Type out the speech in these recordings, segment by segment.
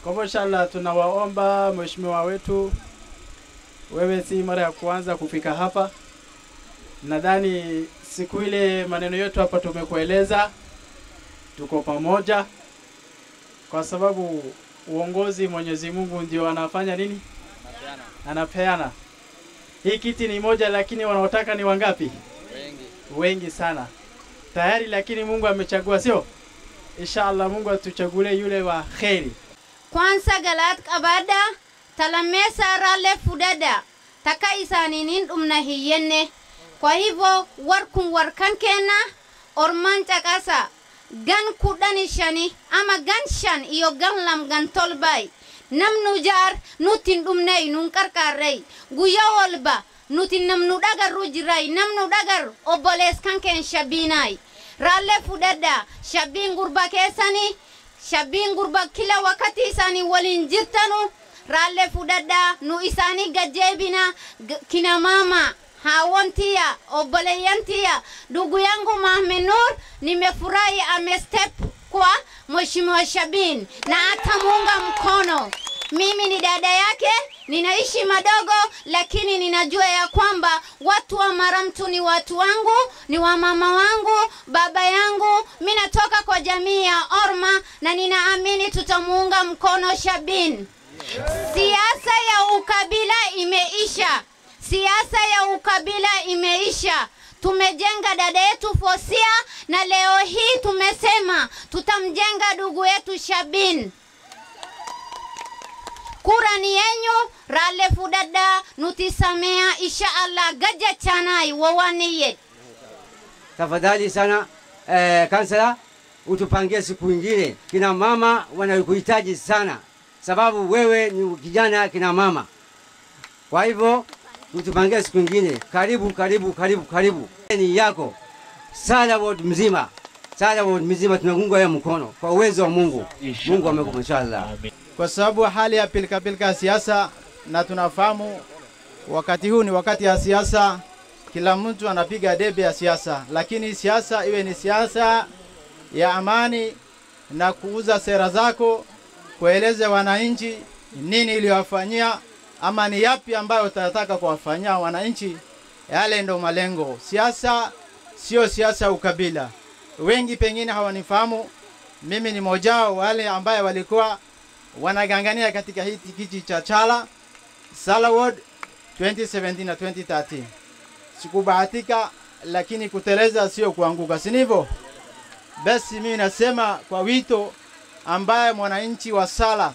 Kwa hivyo inshallah, tunawaomba mheshimiwa wetu, wewe si mara ya kwanza kufika hapa. Nadhani siku ile maneno yetu hapa tumekueleza, tuko pamoja, kwa sababu uongozi Mwenyezi Mungu ndio anafanya nini, anapeana. Hii kiti ni moja, lakini wanaotaka ni wangapi? wengi Wengi sana tayari, lakini Mungu amechagua, sio? Inshallah, Mungu atuchagulie yule wa kheri. kwansa galaat qabaadha talameessa raalee fudhadha takka isaaniin dhumna hiyyenne kwa hivyo war kun war kan kenna orman caqasa gan kudhani shani ama gan shan iyo gan lam gan tolbay namnu jaar nutin dhumney nun qarqaarrey guyya walba nuti namnu dhagarru jiray namnu dhagar obbolees kan keen shabiinaay raallee fudhadha shabbiin gurba keessanii shabbiin gurba kila wakati isaanii waliin jirtanu raallee fudhadhaa nu isaanii gajjeebina G- kina mama haawwan tiya obboleeyyan tiya ndugu yangu Mohamed Nur nimefurahi amestep kwa mheshimiwa Shabin na atamuunga mkono. Mimi ni dada yake, ninaishi madogo, lakini ninajua ya kwamba watu wa Maramtu ni watu wangu, ni wa mama wangu, baba yangu. Mi natoka kwa jamii ya Orma na ninaamini tutamuunga mkono Shabin. Siasa ya ukabila imeisha, siasa ya ukabila imeisha. Tumejenga dada yetu Fosia na leo hii tumesema tutamjenga ndugu yetu Shabin. Kura ni yenyu, raalee fudhadhaa nuti samea insha Allah gajachanai wawaniyet. tafadhali sana eh, kansela utupangie siku ingine. Kina mama wanakuhitaji sana, sababu wewe ni kijana kina mama. Kwa hivyo utupangie siku ingine. Karibu, karibu, karibu, karibu. Ni yako Sala ward mzima, Sala ward mzima tunakunga ya mkono kwa uwezo wa Mungu. Mungu amekupa inshallah. kwa sababu hali ya pilikapilika ya siasa, na tunafahamu wakati huu ni wakati ya siasa, kila mtu anapiga debe ya siasa, lakini siasa iwe ni siasa ya amani na kuuza sera zako, kueleza wananchi nini iliyowafanyia ama ni yapi ambayo utataka kuwafanyia wananchi. Yale ndo malengo. Siasa sio siasa ya ukabila. Wengi pengine hawanifahamu, mimi ni mmoja wao wale ambaye walikuwa wanagangania katika hii kiti cha Chala Sala Ward 2017 na 2013. Sikubahatika, lakini kuteleza sio kuanguka, si ndivyo? Basi mimi nasema kwa wito ambaye mwananchi wa Sala,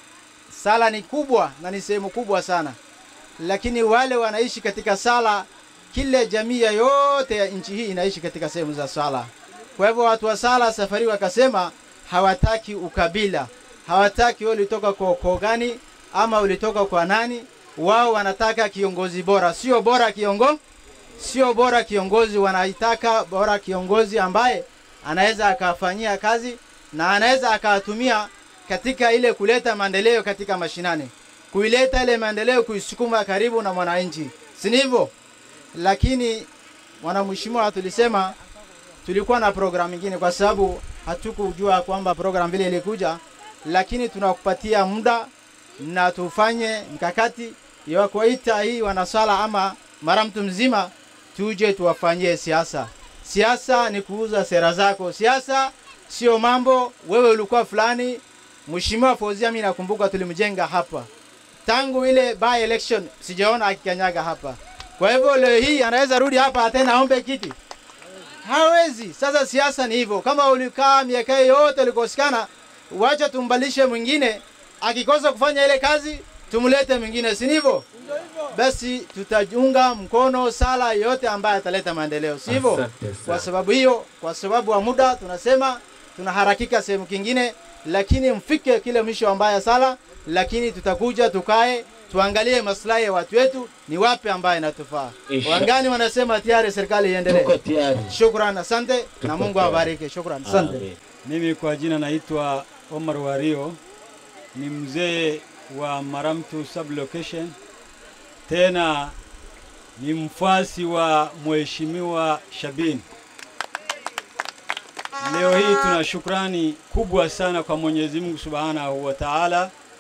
Sala ni kubwa na ni sehemu kubwa sana, lakini wale wanaishi katika Sala, kila jamii ya yote ya nchi hii inaishi katika sehemu za Sala. Kwa hivyo watu wa Sala safari wakasema hawataki ukabila, hawataki wewe ulitoka kwa ukoo gani ama ulitoka kwa nani. Wao wanataka kiongozi bora, sio bora kiongo, sio bora kiongozi, wanaitaka bora kiongozi ambaye anaweza akafanyia kazi na anaweza akatumia katika ile kuleta maendeleo katika mashinani, kuileta ile maendeleo, kuisukuma karibu na mwananchi, si ndivyo? Lakini mwanamheshimiwa, tulisema tulikuwa na program nyingine, kwa sababu hatukujua kwamba program vile ilikuja, lakini tunakupatia muda na tufanye mkakati ya kuwaita hii wanasala ama mara mtu mzima, tuje tuwafanyie siasa. Siasa ni kuuza sera zako. Siasa sio mambo wewe ulikuwa fulani. Mheshimiwa Fauzia, mimi nakumbuka tulimjenga hapa tangu ile by election, sijaona akikanyaga hapa. Kwa hivyo leo hii anaweza rudi hapa tena aombe kiti hawezi. Sasa siasa ni hivyo, kama ulikaa miaka yote ulikosekana, wacha tumbalishe mwingine, akikosa kufanya ile kazi tumlete mwingine, si ndivyo? Basi tutaunga mkono sala yote ambaye ataleta maendeleo, si hivyo? Asante sana. Kwa sababu hiyo, kwa sababu wa muda tunasema tunaharakika sehemu kingine, lakini mfike kile mwisho ambaye sala, lakini tutakuja tukae tuangalie maslahi ya watu wetu ni wapi ambaye inatufaa. Insha- Wangani wanasema tayari serikali iendelee. Tuko tayari. Shukran, asante na Tuko Mungu tayari. awabariki. Shukran, asante. Amen. Mimi kwa jina naitwa Omar Wario, ni mzee wa Maramtu sublocation, tena ni mfuasi wa Mheshimiwa Shabin. Leo hii tuna shukrani kubwa sana kwa Mwenyezi Mungu Subhanahu wa Ta'ala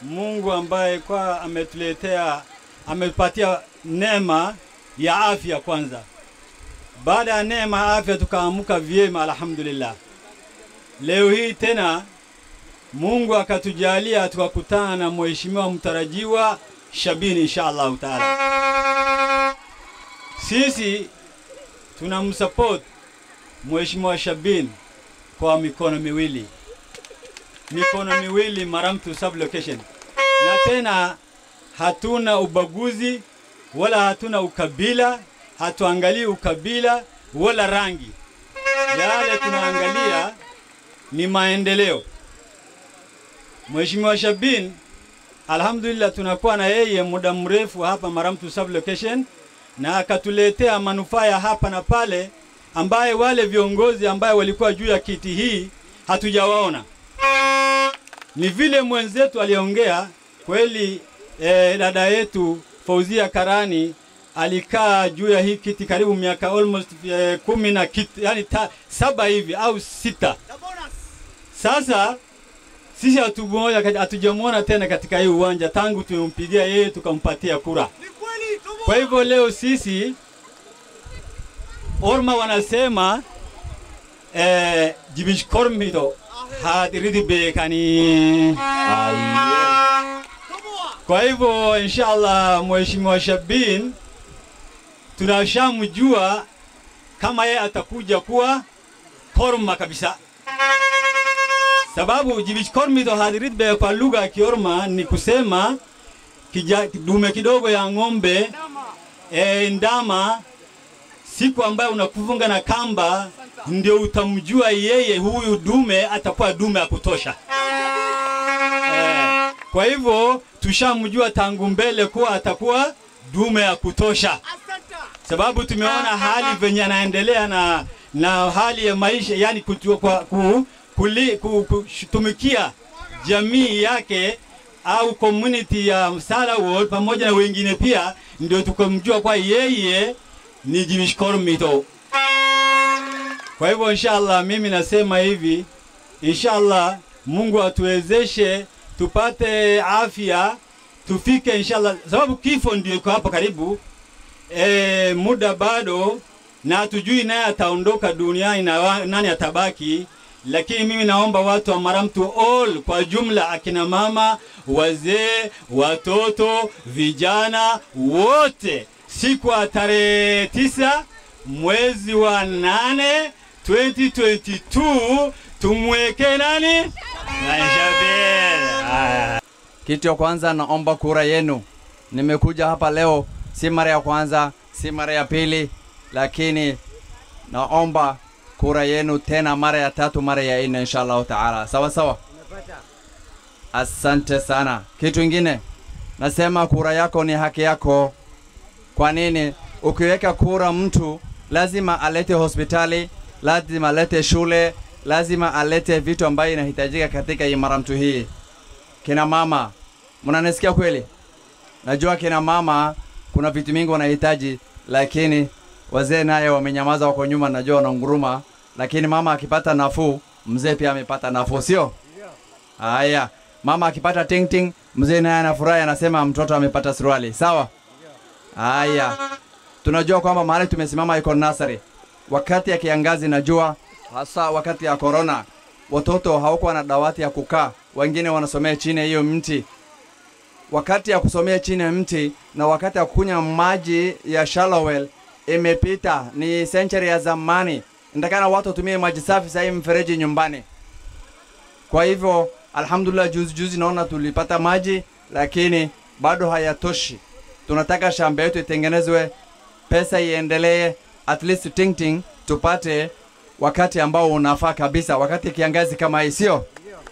Mungu ambaye kwa ametuletea ametupatia neema ya afya kwanza. Baada ya neema ya afya tukaamuka vyema, alhamdulillah. Leo hii tena Mungu akatujalia tukakutana na mheshimiwa mtarajiwa Shabini insha Allahu taala. Sisi tunamsupport mheshimiwa Shabin kwa mikono miwili, mikono miwili Maramtu sub location, na tena hatuna ubaguzi wala hatuna ukabila, hatuangalii ukabila wala rangi. Yale tunaangalia ni maendeleo. Mheshimiwa Shabin, alhamdulillah, tunakuwa na yeye muda mrefu hapa Maramtu sub location, na akatuletea manufaa ya hapa na pale, ambaye wale viongozi ambaye walikuwa juu ya kiti hii hatujawaona. Ni vile mwenzetu aliongea kweli. Eh, dada yetu Fauzia Karani alikaa juu ya hii kiti karibu miaka almost eh, kumi na kitu, yani ta, saba hivi au sita. Sasa sisi hatumoja hatujamwona tena katika hii uwanja tangu tumempigia yeye tukampatia kura. Kwa hivyo leo sisi Orma wanasema eh, jibishkormido hadiridi bekani. Kwa hivyo inshallah, Mheshimiwa Shabin tunashamjua kama yeye atakuja kuwa korma kabisa, sababu jibishkormido hadirid be kwa lugha ya Kiorma ni kusema kija, dume kidogo ya ng'ombe e, ndama siku ambayo unakufunga na kamba ndio utamjua yeye huyu dume atakuwa dume ya kutosha. Eh, kwa hivyo tushamjua tangu mbele kuwa atakuwa dume ya kutosha, sababu tumeona hali venye anaendelea na na hali ya maisha, yani kutu, kwa, ku, kuli, ku, kutumikia jamii yake au community ya Msala Ward pamoja na wengine pia, ndio tukamjua kwa yeye ni Jimishkor Mito. Kwa hivyo inshallah, mimi nasema hivi, inshallah Mungu atuwezeshe tupate afya tufike inshallah, sababu kifo ndio iko hapa karibu. E, muda bado na hatujui naye ataondoka duniani na wa- nani atabaki, lakini mimi naomba watu wa Maramtu all kwa jumla, akina mama, wazee, watoto, vijana wote, siku ya tarehe tisa mwezi wa nane 2022 tumweke nani? Naishabel. Haya. Kitu ya kwanza naomba kura yenu. Nimekuja hapa leo, si mara ya kwanza, si mara ya pili, lakini naomba kura yenu tena mara ya tatu, mara ya nne, insha Allahu taala. Sawa sawa, asante sana. Kitu ingine nasema, kura yako ni haki yako. Kwa nini? Ukiweka kura mtu lazima alete hospitali, lazima alete shule, lazima alete vitu ambayo inahitajika katika hii Maramtu hii. Kina mama, mnanisikia kweli? Najua kina mama kuna vitu mingi wanahitaji, lakini wazee naye wamenyamaza, wako nyuma, najua wananguruma, lakini mama akipata nafuu, mzee pia amepata nafuu, sio? Haya, mama akipata ting ting, mzee naye anafurahi, anasema mtoto amepata suruali, sawa? Haya, tunajua kwamba mahali tumesimama iko nasari. Wakati ya kiangazi, najua hasa wakati ya corona, watoto hawakuwa na dawati ya kukaa, wengine wanasomea chini ya hiyo mti. Wakati ya kusomea chini ya mti na wakati ya kunywa maji ya shallow well imepita, ni century ya zamani. Ndakana watu watumie maji safi sahii mfereji nyumbani. Kwa hivyo alhamdulillah, juzi juzi naona tulipata maji, lakini bado hayatoshi. Tunataka shamba yetu itengenezwe, pesa iendelee, at least ting ting tupate wakati ambao unafaa kabisa, wakati kiangazi kama hii, sio?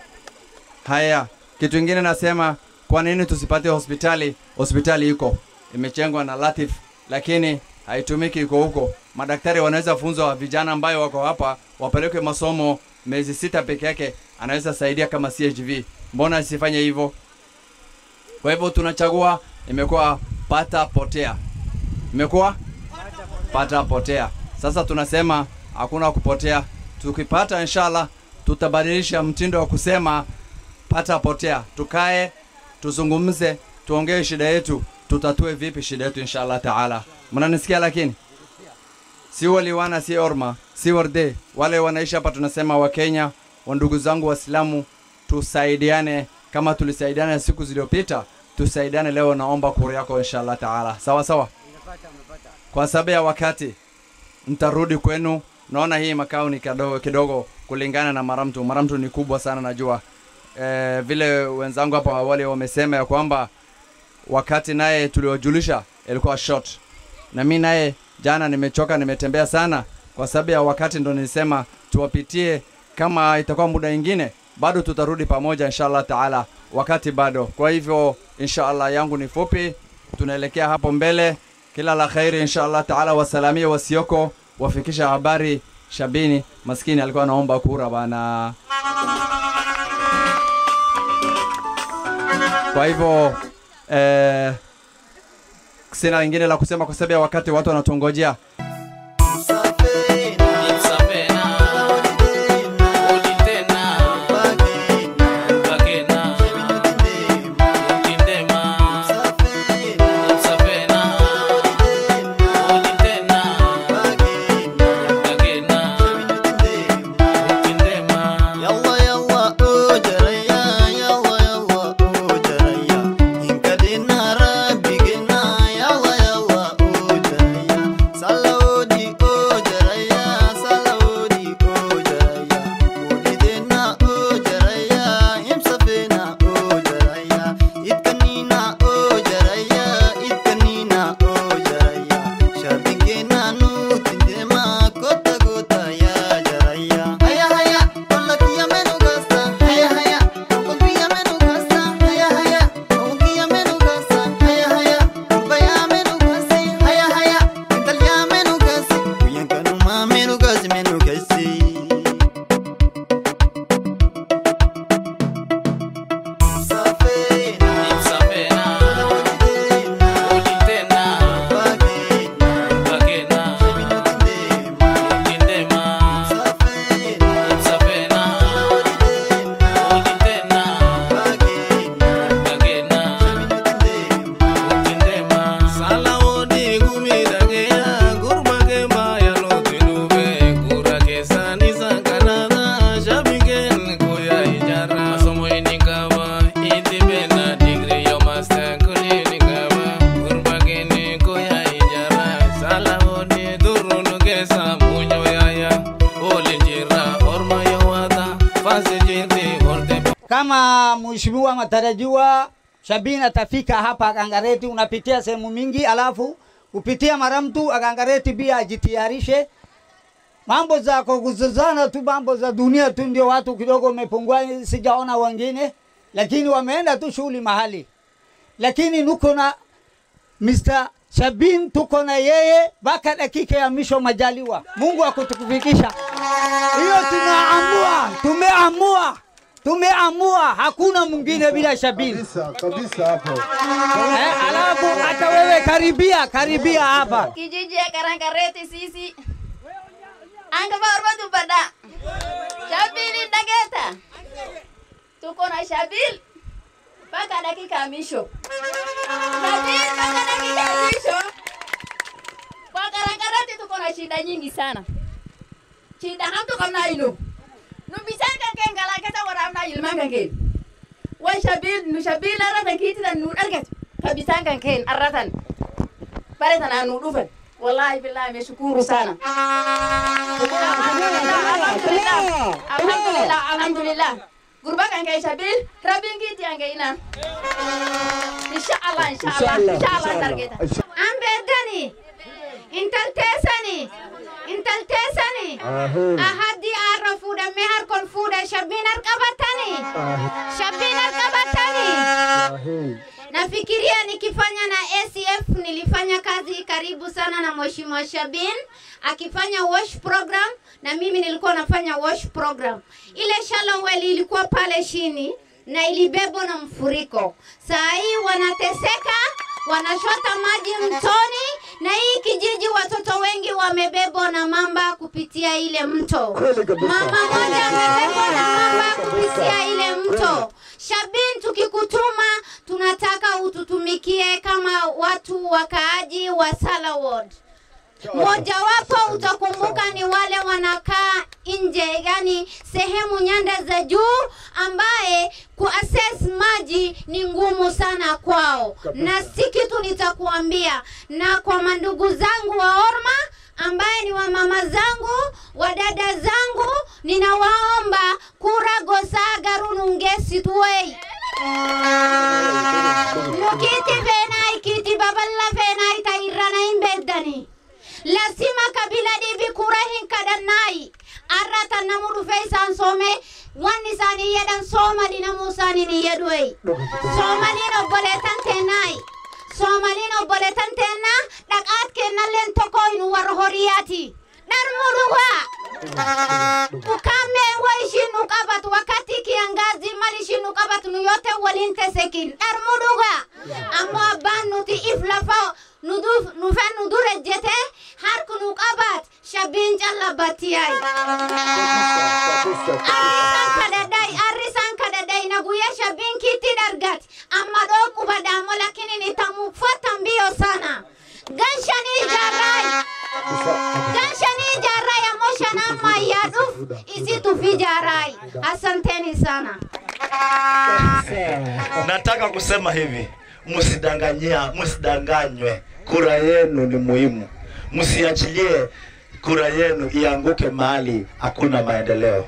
Haya, kitu ingine nasema, kwa nini tusipate hospitali? Hospitali iko imechengwa na Latif, lakini haitumiki, iko huko. Madaktari wanaweza funzwa vijana ambayo wako hapa, wapelekwe masomo miezi sita peke yake, anaweza saidia kama CHV. Mbona asifanye hivyo? Kwa hivyo tunachagua, imekuwa pata potea, imekuwa pata potea. Sasa tunasema hakuna kupotea. Tukipata inshallah, tutabadilisha mtindo wa kusema pata potea, tukae tuzungumze, tuongee shida yetu, tutatue vipi shida yetu inshallah taala. Mnanisikia lakini si waliwana, si orma, si worde, wale wanaishi hapa, tunasema Wakenya, wa ndugu zangu Waislamu, tusaidiane kama tulisaidiana siku zilizopita, tusaidiane leo. Naomba kura yako inshallah taala, sawa sawa. Kwa sababu ya wakati mtarudi kwenu. Naona hii makao ni kidogo kidogo kulingana na Maramtu. Maramtu ni kubwa sana najua. E, vile wenzangu hapo awali wamesema ya kwamba wakati naye tuliojulisha ilikuwa short, na mi naye jana nimechoka, nimetembea sana kwa sababu ya wakati, ndo nilisema tuwapitie. Kama itakuwa muda ingine, bado tutarudi pamoja inshallah taala, wakati bado. Kwa hivyo inshallah yangu ni fupi, tunaelekea hapo mbele. Kila la khairi inshallah taala, wasalamie wasioko, wafikisha habari. Shabini maskini alikuwa anaomba kura bana. Kwa hivyo eh, sina lingine la kusema kwa sababu ya wakati, watu wanatungojea. Yalla yalla oh jaraya yalla yalla oh jaraya inkadina rabbigina yalla yalla oh jaraya salawodi oh jaraya salawodi oh jaraya mulidena oh jaraya imsafena oh jaraya itkanina oh jaraya itkanina oh jaraya shabingena nutindema kota kota ya jaraya haya haya Wallakia menu gasta, haya haya. Wallakia menu gasta, haya haya. Wallakia menu gasta, haya haya. Kurbaya menu gasti, haya haya. Intalya menu gasti, kuyan kanuma menu gasti, menu gasti. kama mheshimiwa matarajiwa Shabin atafika hapa Kangareti, unapitia sehemu mingi, alafu kupitia Maramtu Kangareti pia ajitayarishe. Mambo za kuguzana tu, mambo za dunia tu ndio watu kidogo wamepungua, sijaona wengine, lakini wameenda tu shughuli mahali, lakini nuko na Mr. Shabin, tuko na yeye mpaka dakika ya mwisho majaliwa, Mungu akutukufikisha. Hiyo tumeamua, tumeamua tumeamua hakuna mwingine bila Shabin. kabisa kabisa hapo. Eh, alafu hata wewe karibia karibia hapa. kijiji ya Karankareti sisi angaba orba bada Shabili dageta tuko na Shabil mpaka dakika ya mwisho Shabil mpaka dakika ya mwisho kwa Karankareti tuko na shida nyingi sana shida hamtu kamna ilo numbisanga kengala keta waramna ilmanga ken wa Shabil nu Shabil aratan kititan nu argat kabisanga ken aratan pare sana nu dufan wallahi billahi meshukuru sana alhamdulillah alhamdulillah alhamdulillah gurba kan kai shabil rabin giti an ina insha Allah insha Allah insha Allah targeta an bedani intal tesani intal tesani ahadi arra fuda mehar kon fuda shabinar qabatani shabinar qabatani Nafikiria nikifanya na ACF nilifanya kazi karibu sana na Mheshimiwa Shabin akifanya wash program na mimi nilikuwa nafanya wash program. Ile shallow well ilikuwa pale chini na ilibebwa na mfuriko. Saa hii wanateseka, wanashota maji mtoni na hii kijiji watoto wengi wa wamebebwa na mamba kupitia ile mto. Mama moja amebebwa na mamba kupitia ile mto. Shabin, tukikutuma tunataka ututumikie kama watu wakaaji wa Sala Ward. Mojawapo utakumbuka ni wale wanakaa nje, yani sehemu nyanda za juu, ambaye kuaccess maji ni ngumu sana kwao, na si kitu nitakuambia. Na kwa mandugu zangu wa Orma ambaye ni wamama zangu wadada zangu, ninawaomba kura gosaga runungesi tuwei nukiti fenai kiti baballa fenai tairrana hin beddani lazima kabila dhibi kura hin kadhannaayi arrata namu dhufe isaan soome wanni isaanii jedhan soomali namuu isaaniin hin jedhuei soomaliin obboleetan teennaayi soomaliin obboleetan teennaa dhaqaat kennalleen tokko hin warra horiyaati dharmuu dhugaa ukame wa ishiin nu qabatu wakati kiangazi mal ishiin nu qabatu nu yote waliin tesekin dharmuu dhugaa ammoo abbaan nuti if lafa nu duf- nufe nu dura jete harku nu qabat shabiin callabattiyay arrisan kadhadhay arrisan kadhadhay na guyya shabiin kitti dargat amma dhoo qubadhaamo lakinin itamuuffatan biyo sana ganshanii jaarraay ganshanii jaarraay ammoo shanaan maayyaa dhuf isitu fi jaarraay asanteni sana nataka kusema hivi msidanganyia msidanganywe kura yenu ni muhimu msiachilie kura yenu ianguke mahali hakuna maendeleo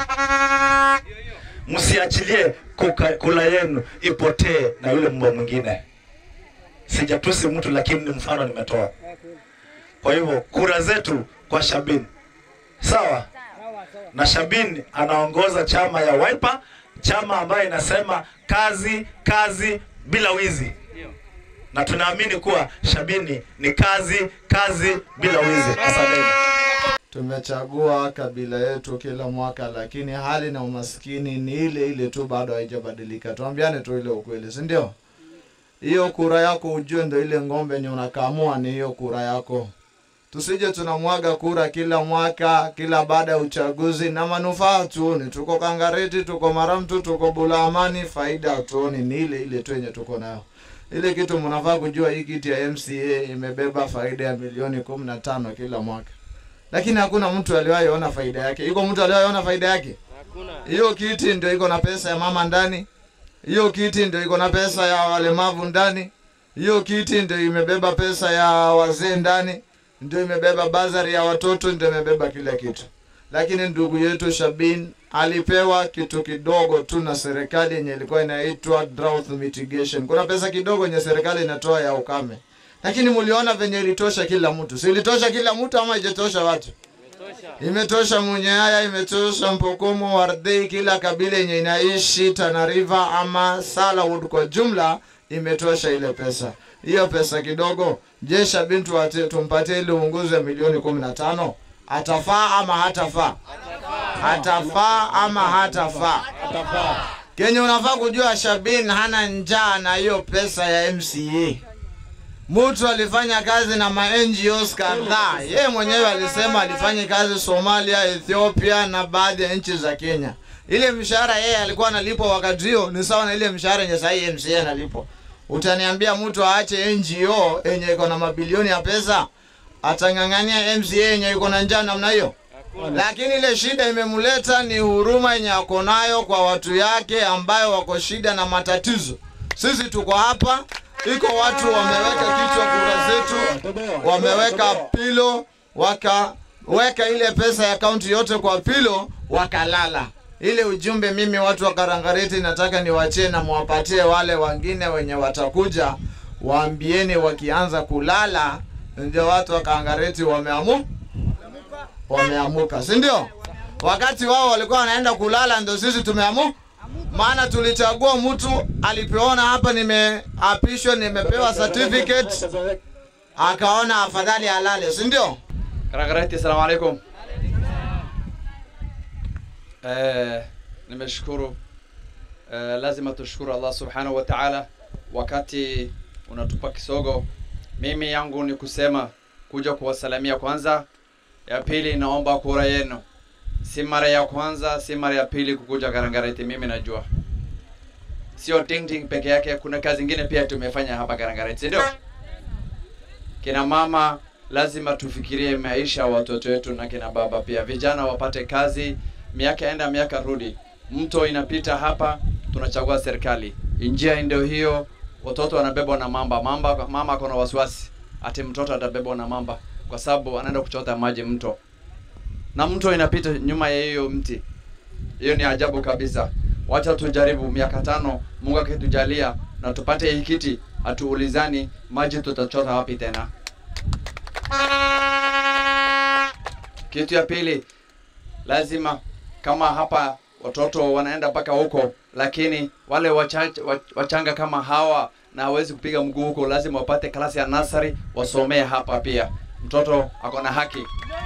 msiachilie kuka- kura yenu ipotee na yule mbwa mwingine sijatusi mtu lakini ni mfano nimetoa kwa hivyo kura zetu kwa shabin sawa na Shabin anaongoza chama ya Wiper, chama ambayo inasema kazi kazi bila wizi, na tunaamini kuwa Shabini ni kazi kazi bila wizi. Asanteni. Tumechagua kabila yetu kila mwaka, lakini hali na umaskini ni ile ile tu, bado haijabadilika. Tuambiane tu ile ukweli, si ndio? Hiyo kura yako ujue ndo ile ng'ombe yenye unakamua ni hiyo kura yako. Tusije tunamwaga kura kila mwaka, kila baada ya uchaguzi na manufaa tuoni. Tuko Kangareti, tuko Maramtu, tuko Bulaamani, faida hatuoni, ni ile ile tu yenye tuko nayo. Ile kitu mnafaa kujua, hii kiti ya MCA imebeba faida ya milioni kumi na tano kila mwaka lakini hakuna mtu aliwahi ona faida yake. Iko mtu aliwahi ona faida yake? Hiyo kiti ndio iko na pesa ya mama ndani, hiyo kiti ndio iko na pesa ya walemavu ndani, hiyo kiti ndio imebeba pesa ya wazee ndani, ndio imebeba bazari ya watoto, ndio imebeba kila kitu. Lakini ndugu yetu Shabin alipewa kitu kidogo tu na serikali yenye ilikuwa inaitwa drought mitigation. Kuna pesa kidogo yenye serikali inatoa ya ukame lakini muliona venye ilitosha kila mtu, si ilitosha kila mtu ama ijatosha watu? Imetosha Munyaya, imetosha Mpokomo, Wardei, kila kabila yenye inaishi Tana River ama Salawood kwa jumla imetosha ile pesa. Hiyo pesa kidogo, je, Shabin tuwate- tumpatie ile uongozi wa milioni kumi na tano atafaa ama hatafaa? Atafaa ama hatafaa? Kenye unafaa kujua, Shabin hana njaa na hiyo pesa ya MCA. Mtu alifanya kazi na ma NGOs kadhaa. Yeye mwenyewe alisema alifanya kazi Somalia, Ethiopia na baadhi ya nchi za Kenya. Ile mshahara yeye alikuwa analipwa wakati huo ni sawa na ile mshahara yenye sasa MCA analipwa. Utaniambia mtu aache NGO yenye iko na mabilioni ya pesa atang'ang'ania MCA yenye iko na njaa namna hiyo? Lakini ile shida imemleta ni huruma yenye ako nayo kwa watu yake ambayo wako shida na matatizo. Sisi tuko hapa, iko watu wameweka kichwa kura zetu, wameweka pilo, wakaweka ile pesa ya kaunti yote kwa pilo, wakalala. Ile ujumbe mimi watu wa Karangareti nataka niwachie na mwapatie wale wengine wenye watakuja, waambieni wakianza kulala, ndio watu wa Karangareti wameamu wameamuka, si ndio? Wakati wao walikuwa wanaenda kulala, ndio sisi tumeamu maana tulichagua mtu alipoona hapa nimeapishwa, nimepewa certificate, akaona afadhali alale, si ndio? Karakarati, assalamu alaikum. Eh, nimeshukuru. Eh, lazima tushukuru Allah subhanahu wa ta'ala wakati unatupa kisogo. Mimi yangu ni kusema kuja kuwasalamia kwanza. Ya pili, naomba kura yenu. Si mara ya kwanza, si mara ya pili kukuja Karangareti, mimi najua. Sio ting ting peke yake, kuna kazi ingine pia tumefanya hapa Karangareti, si ndio? Kina mama lazima tufikirie maisha ya watoto wetu na kina baba pia. Vijana wapate kazi, miaka enda miaka rudi. Mto inapita hapa, tunachagua serikali. Njia ndio hiyo, watoto wanabebwa na mamba. Mamba mama ako na wasiwasi ati mtoto atabebwa na mamba kwa sababu anaenda kuchota maji mto, na mto inapita nyuma ya hiyo mti. Hiyo ni ajabu kabisa. Wacha tujaribu miaka tano, Mungu akitujalia na tupate hii kiti, hatuulizani maji tutachota wapi tena. Kitu ya pili, lazima kama hapa watoto wanaenda mpaka huko, lakini wale wachache, wach- wachanga kama hawa na hawezi kupiga mguu huko, lazima wapate klasi ya nasari wasomee hapa pia. Mtoto ako na haki.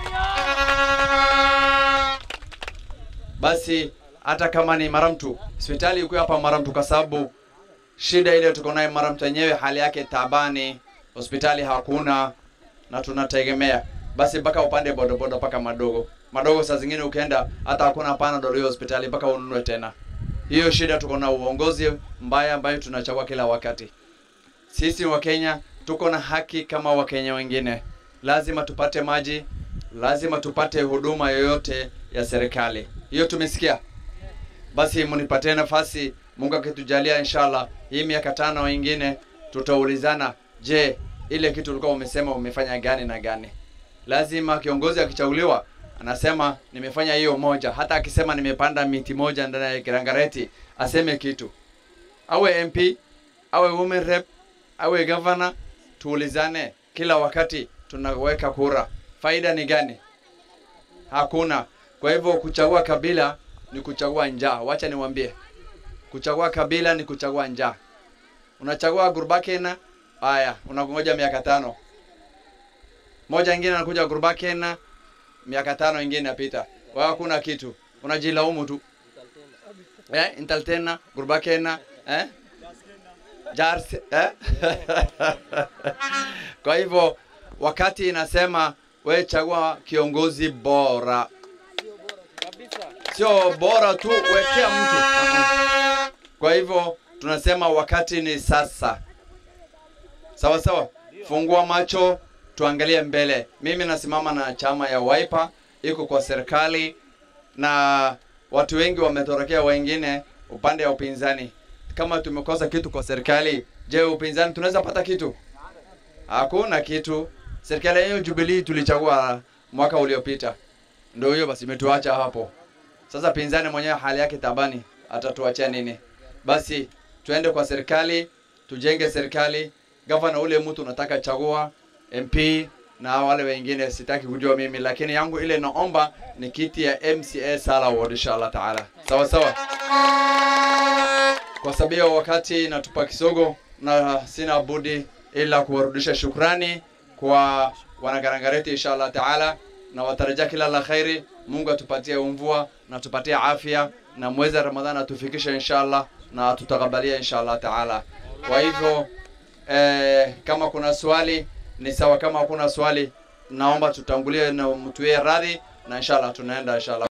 Basi hata kama ni Maramtu, hospitali iko hapa Maramtu kwa sababu shida ile tuko nayo Maramtu yenyewe hali yake tabani, hospitali hakuna na tunategemea basi mpaka upande bodaboda mpaka madogo madogo, saa zingine ukienda hata hakuna panadol hiyo hospitali mpaka ununue tena. Hiyo shida tuko na uongozi mbaya ambayo tunachagua kila wakati. Sisi wa Kenya tuko na haki kama Wakenya wengine, lazima tupate maji, lazima tupate huduma yoyote ya serikali. Hiyo tumesikia. Basi mnipatie nafasi, Mungu akitujalia, inshallah hii miaka tano ingine tutaulizana, je, ile kitu ulikuwa umesema umefanya gani na gani? Lazima kiongozi akichaguliwa anasema nimefanya hiyo moja, hata akisema nimepanda miti moja ndani ya Kirangareti aseme kitu, awe MP awe women rep awe governor, tuulizane kila wakati tunaweka kura, faida ni gani? Hakuna. Kwa hivyo kuchagua kabila ni kuchagua njaa. Wacha niwaambie, kuchagua kabila ni kuchagua njaa. Unachagua Gurbakena, haya unangoja miaka tano, moja ingine anakuja Gurbakena, miaka tano ingine inapita, wewe hakuna kitu, unajilaumu tu eh, Intaltena, Gurbakena eh? Jars, eh? Kwa hivyo wakati inasema we chagua kiongozi bora, sio bora tu wekea mtu. Uh-uh. Kwa hivyo tunasema wakati ni sasa, sawa sawa. Fungua macho, tuangalie mbele. Mimi nasimama na chama ya Wiper, iko kwa serikali na watu wengi wametorokea wengine upande wa upinzani. Kama tumekosa kitu kwa serikali, je, upinzani tunaweza pata kitu? Hakuna kitu. Serikali hiyo Jubilee tulichagua mwaka uliopita, ndio hiyo basi imetuacha hapo. Sasa pinzani mwenyewe hali yake tabani, atatuachia nini? Basi tuende kwa serikali, tujenge serikali. Gavana ule mtu unataka chagua, MP na wale wengine sitaki kujua mimi, lakini yangu ile naomba ni kiti ya MCA Sala Ward inshallah taala. Sawa sawa. Kwa sababu ya wakati natupa kisogo na sina budi ila kuwarudisha shukrani kwa wanagarangareti inshallah taala, na watarajia kila la khairi. Mungu atupatie mvua na tupatie afya na mwezi wa Ramadhani atufikishe inshallah na atutakabalia inshallah taala. Kwa hivyo eh, kama kuna swali ni sawa, kama hakuna swali naomba tutangulie na mtuie radhi na inshallah tunaenda inshallah.